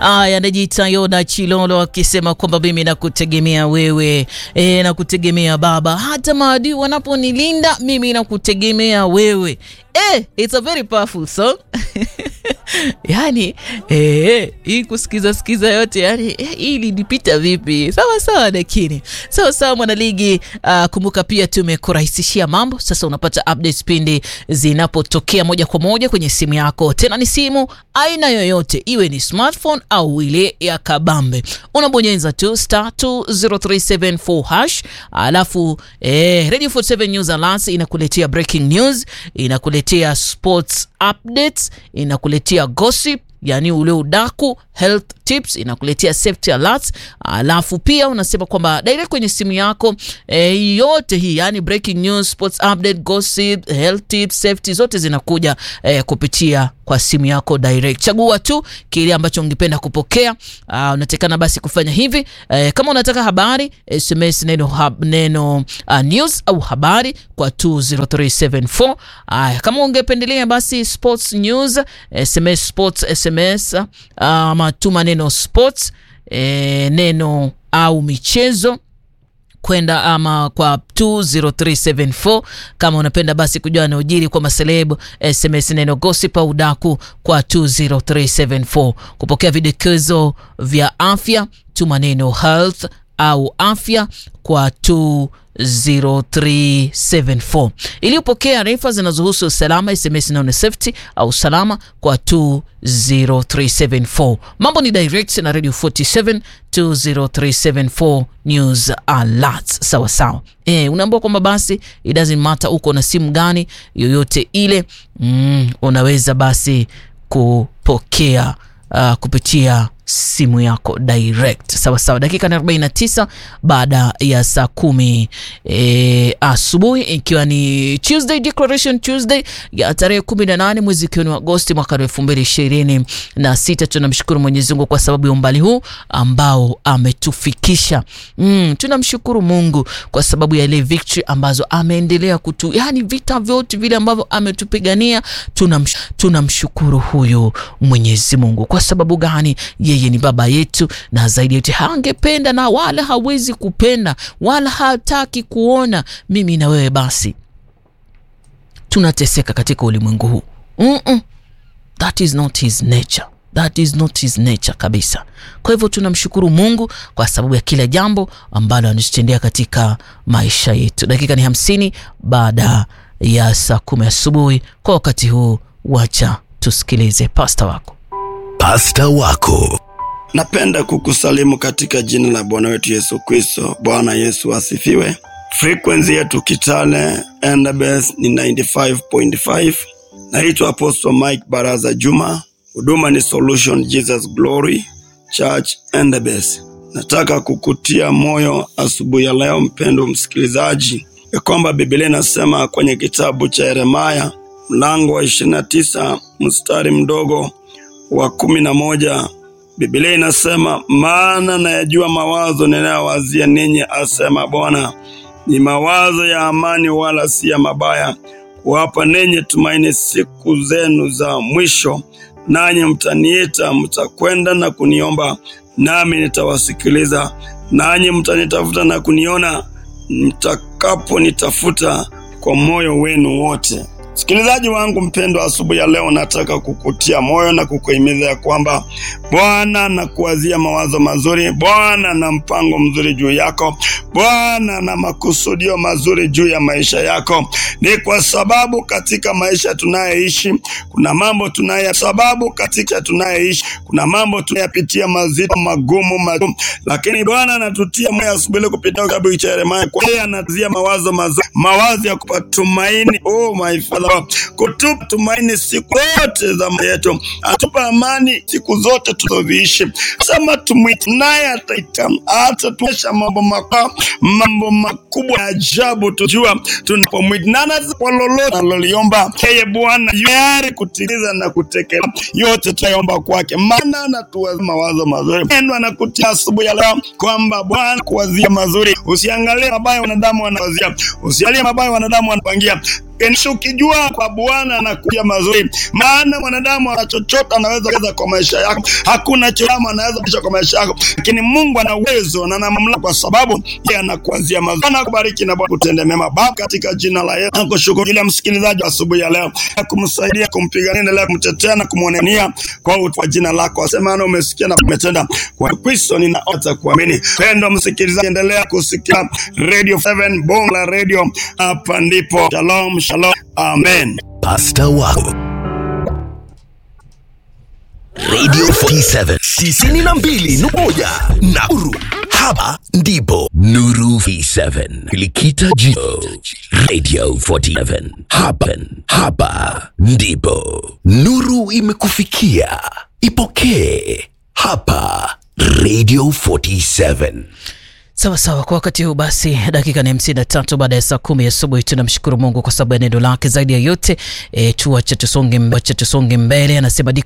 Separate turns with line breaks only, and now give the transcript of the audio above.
Aya, anajiita Yona Chilolo akisema kwamba mimi nakutegemea wewe e, nakutegemea Baba, hata maadui wanaponilinda mimi nakutegemea wewe. Eh, it's a very powerful song yani eh, hii kusikiza sikiza yote yani eh, hii ilinipita vipi? Sawa sawa, lakini sawa sawa, mwanaligi. Uh, kumbuka pia tumekurahisishia mambo sasa, unapata updates pindi zinapotokea moja kwa moja kwenye simu yako, tena ni simu aina yoyote, iwe ni smartphone au ile ya kabambe, unabonyeza tu star 20374 hash, alafu eh, Radio 47 News Alert inakuletea breaking news, inakuletea sports updates, inakuletea gossip yani ule udaku, health tips, inakuletea safety alerts, alafu pia unasema kwamba direct kwenye simu yako e, yote hii yani breaking news, sports update, gossip, health tips, safety zote zinakuja e, kupitia kwa simu yako direct. Chagua tu kile ambacho ungependa kupokea. Uh, unatekana basi kufanya hivi e, kama unataka habari SMS neno, hab, neno uh, news au habari kwa 20374. Uh, kama ungependelea basi sports news SMS sports SMS ama uh, tuma neno sports e, neno au michezo kwenda ama kwa 20374. Kama unapenda basi kujua anaojiri kwa maselebu SMS neno gossip au daku kwa 20374. Kupokea vidokezo vya afya tuma neno health au afya kwa 20374. Iliyopokea arifa zinazohusu usalama SMS neno safety au salama kwa 20374. Mambo ni direct na Radio 47 20374 news alert. Sawa sawa. Eh, unaambiwa kwamba basi it doesn't matter uko na simu gani yoyote ile, mm, unaweza basi kupokea uh, kupitia simu yako direct. Sawa sawa, dakika na 49 baada ya saa kumi e, asubuhi ikiwa ni Tuesday Declaration Tuesday ya tarehe 18 mwezi ikiwa ni Agosti mwaka 2026. Tunamshukuru Mwenyezi Mungu kwa sababu ya umbali huu ambao ametufikisha. Mm, tunamshukuru Mungu kwa sababu ya ile victory ambazo ameendelea kutu, yani vita vyote vile ambavyo ametupigania, tunamsh, tunamshukuru huyu Mwenyezi Mungu. Kwa sababu gani? Yeye ni baba yetu, na zaidi yote hangependa na wala hawezi kupenda wala hataki kuona mimi na wewe basi tunateseka katika ulimwengu huu. mm -mm. That is not his nature. That is not his nature kabisa. Kwa hivyo tunamshukuru Mungu kwa sababu ya kila jambo ambalo anatutendea katika maisha yetu. Dakika ni hamsini baada ya saa kumi asubuhi. Kwa wakati huu, wacha tusikilize pasta wako.
Pasta wako
Napenda kukusalimu katika jina la Bwana wetu Yesu Kristo. Bwana Yesu asifiwe. Frequency yetu Kitale Endabes ni 95.5. Naitwa Apostle Mike Baraza Juma. Huduma ni Solution Jesus Glory Church Endabes. Nataka kukutia moyo asubuhi ya leo, mpendo msikilizaji, ya kwamba Biblia inasema kwenye kitabu cha Yeremaya mlango wa 29 mstari mdogo wa kumi na moja Biblia inasema maana nayajua mawazo ninayowazia ninyi, asema Bwana, ni mawazo ya amani, wala si ya mabaya, kuwapa ninyi tumaini siku zenu za mwisho. Nanyi mtaniita, mtakwenda na kuniomba, nami nitawasikiliza. Nanyi mtanitafuta na kuniona, mtakaponitafuta kwa moyo wenu wote. Msikilizaji wangu mpendwa, asubuhi ya leo nataka kukutia moyo na kukuhimiza ya kwamba Bwana anakuwazia mawazo mazuri, Bwana na mpango mzuri juu yako, Bwana na makusudio mazuri juu ya maisha yako. Ni kwa sababu katika maisha tunayoishi kuna mambo tunaya sababu katika tunayoishi kuna mambo tunayapitia mazito magumu, magumu, lakini Bwana anatutia moyo asubuhi kupitia kitabu cha Yeremia, kwa yeye anazia mawazo mazuri, mawazo ya kupatumaini. Oh my Father, kutupa tumaini siku zote za maisha yetu, atupa amani siku zote tuzoviishi. Sema tumwite naye ataita, atatuonyesha mambo makubwa, mambo makubwa ya ajabu, tujua tunapomwita na kwa lolote aloliomba yeye Bwana tayari kutimiza na kutekeleza yote tunayoomba kwake, maana anatuwazia mawazo mazuri. Neno anakutia asubuhi ya leo kwamba Bwana kuwazia mazuri, usiangalie mabaya wanadamu wanawazia, usiangalie mabaya wanadamu wanapangia Enishi ukijua kwa Bwana anakuja mazuri, maana mwanadamu ana chochote anaweza kuweza kwa maisha yako, hakuna chochote anaweza kuisha kwa maisha yako, lakini Mungu ana uwezo na ana mamlaka, kwa sababu yeye anakuanzia mazuri. Bwana akubariki na Bwana kutende mema. Baba, katika jina la Yesu nakushukuru kila msikilizaji wa asubuhi ya leo, na kumsaidia kumpigania, endelea kumtetea na kumwonania kwa utu wa jina lako, asemana umesikia na umetenda. Kwa Kristo ninaota kuamini. Pendo msikilizaji, endelea kusikia Radio 7 Bongo la Radio, hapa ndipo. Shalom, shalom, amen.
Pasta wako Radio 47 tisini na mbili nukta moja Nakuru. Hapa ndipo Nuru V7 Likita Jio Radio 47 hapa, hapa ndipo Nuru imekufikia. Ipokee hapa Radio 47.
Sawa sawa, kwa wakati huu basi, dakika ni hamsini na tatu baada ya saa kumi asubuhi. Tunamshukuru Mungu kwa sababu ya neno lake zaidi ya yote. E, tuache tusonge, tusonge mbele, anasema